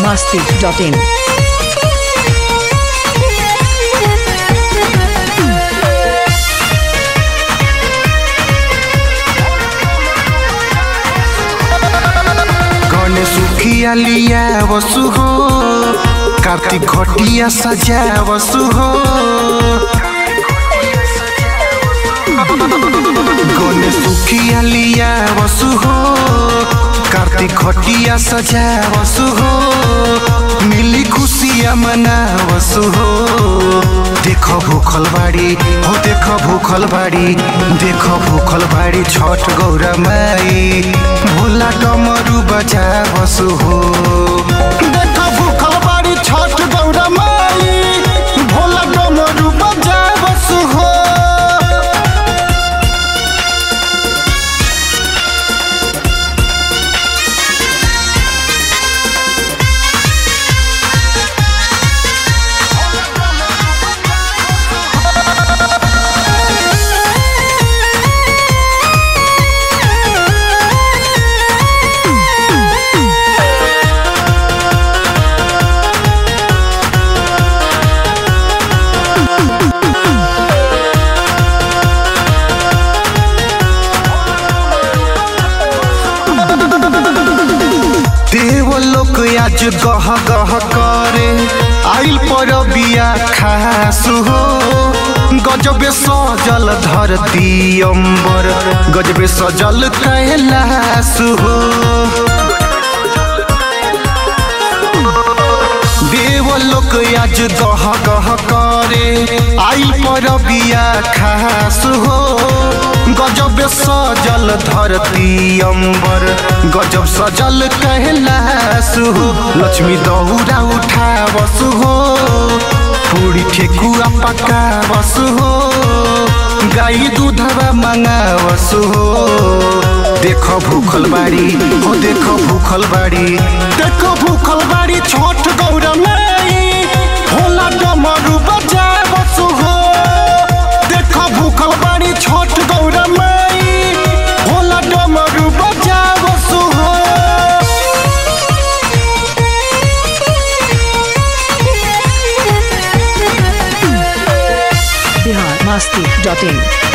masti.in. Ganesh सुखिया लिया वसु हो कार्तिक घटिया सजा वसु हो गणेश सुखिया लिया वसु हो कार्तिक घटिया सजा वसु हो मिली खुशिया मना वसु हो देखो भूखल बाड़ी हो देखो भूखल बाड़ी देखो भूखल बाड़ी छठ गौरा माई भोला डमरू बजा वसु हो देखो भूखल बाड़ी छठ गौरा माई भोला डमरू बजा वसु हो देव लोक आज गह गह करे आइल पर बिया खास हो गजबे सजल धरती अंबर गजबे सजल कैलाश हो देव लोक आज गह गह करे आइल पर बिया खास हो गजब सजल धरती अंबर गजब सजल कैलाश हो लक्ष्मी दौरा उठा बसु हो पूरी ठेकुआ पका बसु हो गाई दूधवा मंगा बसु हो देखो भूखल बाड़ी हो देखो भूखल बाड़ी देखो भूखल बाड़ी छोट गौरा माई भोला डमरू बजा बसु हो देखो भूखल बाड़ी छोट गौरा माई भोला डमरू बजा बसु हो Bihar masti.in.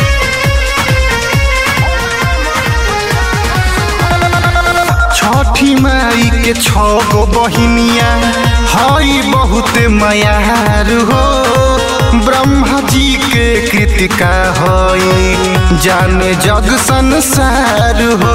छठी माई के छो गो बहिनिया हई बहुत मयार हो ब्रह्मा जी के कृतिका हई जाने जग संसार हो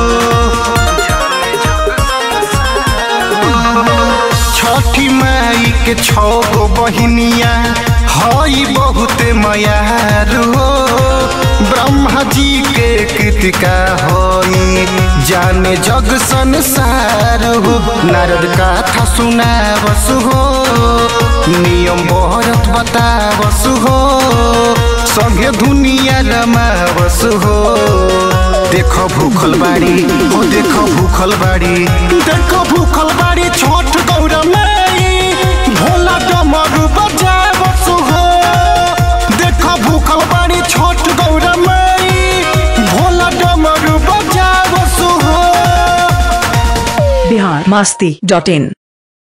छठी माई के छो गो बहिनिया हई बहुत मयार हो ब्रह्मा जी के कृतिका होई जाने जग संसार हो नारद कथा सुना बसु हो नियम बहरत बता बसु हो संगे दुनिया रमा बसु हो देखो भूखल बाड़ी हो देखो भूखल बाड़ी देखो भूखल बाड़ी छोट गौरा माई भोला डमरू बजा बसु हो देखो भूखल बाड़ी छोट गौरा माई भोला डमरू बजा बसु हो Bihar masti.in.